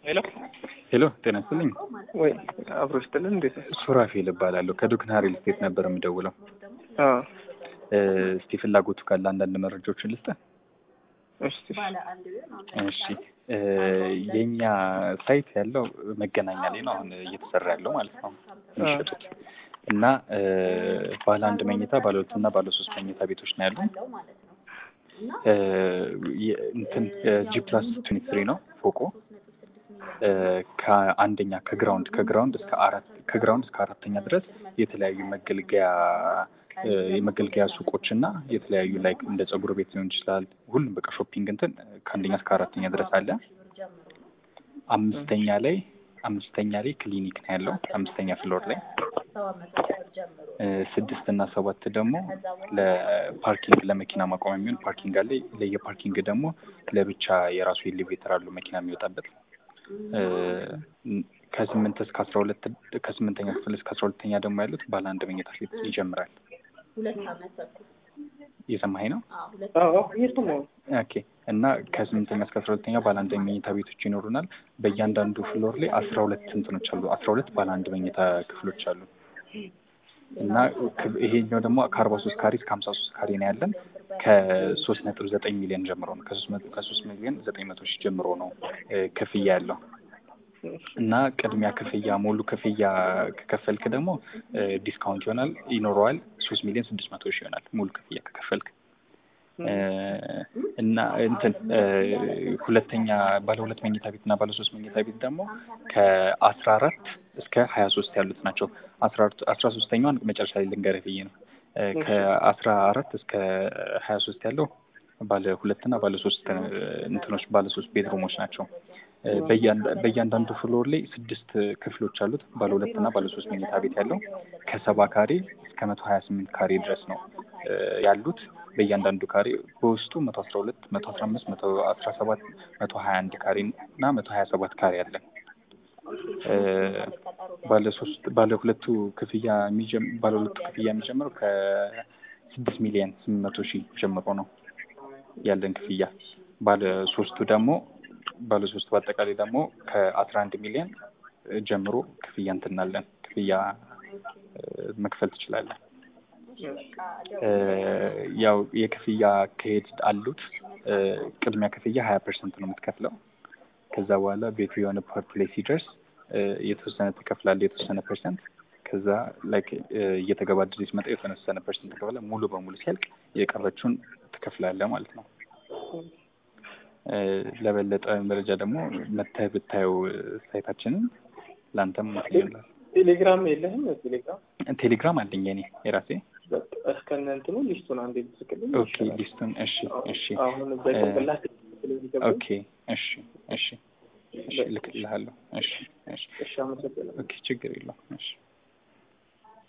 ሄሎ ሄሎ ጤና ይስጥልኝ። ወይ አብሮ ስትልን እንዴት ነው? ሱራፌል እባላለሁ ከዱክና ሪል ስቴት ነበር የምደውለው። አዎ እ፣ እስቲ ፍላጎቱ ካለ አንዳንድ መረጃዎችን ልስጥህ። እሺ እሺ እ፣ የኛ ሳይት ያለው መገናኛ ላይ ነው አሁን እየተሰራ ያለው ማለት ነው የሚሸጡት እና እ፣ ባለ አንድ መኝታ ባለ ሁለት እና ባለ ሶስት መኝታ ቤቶች ነው ያሉን። እ፣ የ- እንትን ጂ ፕላስ ትዌንቲ ትሪ ነው ፎቆ እ፣ ከአንደኛ ከግራውንድ ከግራውንድ እስከ አራት ከግራውንድ እስከ አራተኛ ድረስ የተለያዩ መገልገያ እ፣ የመገልገያ ሱቆች እና የተለያዩ ላይክ እንደ ፀጉር ቤት ሊሆን ይችላል። ሁሉም በቃ ሾፒንግ እንትን ከአንደኛ እስከ አራተኛ ድረስ አለ። አምስተኛ ላይ አምስተኛ ላይ ክሊኒክ ነው ያለው አምስተኛ ፍሎር ላይ እ፣ ስድስት እና ሰባት ደግሞ ለፓርኪንግ ለመኪና ማቆሚያ የሚሆን ፓርኪንግ አለ። ለየፓርኪንግ ደግሞ ለብቻ የራሱ ኤሌቬተር አለው መኪና የሚወጣበት እ፣ ከስምንት እስከ አስራ ሁለት ከስምንተኛ ክፍል እስከ አስራ ሁለተኛ ደግሞ ያሉት ባለ አንድ መኝታ ቤት ይጀምራል። እየሰማኸኝ ነው? አዎ እየሰማሁ ነው። ኦኬ እና ከስምንተኛ እስከ አስራ ሁለተኛ ባለ አንድ መኝታ ቤቶች ይኖሩናል። በእያንዳንዱ ፍሎር ላይ አስራ ሁለት እንትኖች አሉ። አስራ ሁለት ባለ አንድ መኝታ ክፍሎች አሉ እና ክ- ይሄኛው ደግሞ ከአርባ ሶስት ካሬ እስከ ሀምሳ ሶስት ካሬ ነው ያለን ከሶስት ነጥብ ዘጠኝ ሚሊዮን ጀምሮ ነው ከሶስት መቶ ከሶስት ሚሊዮን ዘጠኝ መቶ ሺህ ጀምሮ ነው እ፣ ክፍያ ያለው እና ቅድሚያ ክፍያ ሙሉ ክፍያ ከከፈልክ ደግሞ እ፣ ዲስካውንት ይሆናል ይኖረዋል ሶስት ሚሊዮን ስድስት መቶ ሺህ ይሆናል ሙሉ ክፍያ ከከፈልክ እ፣ እና እንትን እ፣ ሁለተኛ ባለ ሁለት መኝታ ቤት እና ባለ ሶስት መኝታ ቤት ደግሞ ከአስራ አራት እስከ ሀያ ሶስት ያሉት ናቸው። አስራ አራት- አስራ ሶስተኛዋን መጨረሻ ላይ ልንገርህ ብዬ ነው። እ፣ ከአስራ አራት እስከ ሀያ ሶስት ያለው ባለ ሁለት እና ባለ ሶስት እ፣ እንትኖች ባለ ሶስት ቤድሩሞች ናቸው። እ፣ በእያንዳ- በእያንዳንዱ ፍሎር ላይ ስድስት ክፍሎች አሉት። ባለ ሁለት እና ባለ ሶስት መኝታ ቤት ያለው ከሰባ ካሬ እስከ መቶ ሀያ ስምንት ካሬ ድረስ ነው እ፣ ያሉት። በእያንዳንዱ ካሬ በውስጡ መቶ አስራ ሁለት መቶ አስራ አምስት መቶ አስራ ሰባት መቶ ሀያ አንድ ካሬ እና መቶ ሀያ ሰባት ካሬ አለ። እ፣ ባለ ሶስት ባለ ሁለቱ ክፍያ የሚጀም ባለ ሁለቱ ክፍያ የሚጀምረው ከስድስት ሚሊዮን ስምንት መቶ ሺህ ጀምሮ ነው ያለን ክፍያ። ባለ ሶስቱ ደግሞ ባለ ሶስቱ በአጠቃላይ ደግሞ ከአስራ አንድ ሚሊዮን ጀምሮ ክፍያ እንትናለን ክፍያ እ፣ መክፈል ትችላለን። እ፣ ያው የክፍያ አካሄድ አሉት። እ፣ ቅድሚያ ክፍያ ሀያ ፐርሰንት ነው የምትከፍለው። ከዛ በኋላ ቤቱ የሆነ ፓርት ላይ ሲደርስ እ፣ የተወሰነ ትከፍላለህ፣ የተወሰነ ፐርሰንት። ከዛ ላይክ እየተገባደደ ሲመጣ የተወሰነ ፐርሰንት ትከፍላለህ። ሙሉ በሙሉ ሲያልቅ የቀረችውን ትከፍላለህ ማለት ነው። እ፣ ለበለጠ መረጃ ደግሞ መተህ ብታየው እ፣ ሳይታችንን ለአንተም እንትን ይሆናል። ቴሌግራም የለህም? ቴሌግራም ቴሌግራም አለኝ የኔ የራሴ። በቃ እስከነ እንትኑ ሊስቱን አንዴ ብትልክልኝ ኦኬ ይሻላል። ሊስቱን እሺ እሺ አሁን በጭንቅላት ስለሚገባኝ ኦኬ እሺ እሺ እሺ እልክልሃለሁ። እሺ እሺ እሺ አመሰግናለሁ። ኦኬ ችግር የለውም እሺ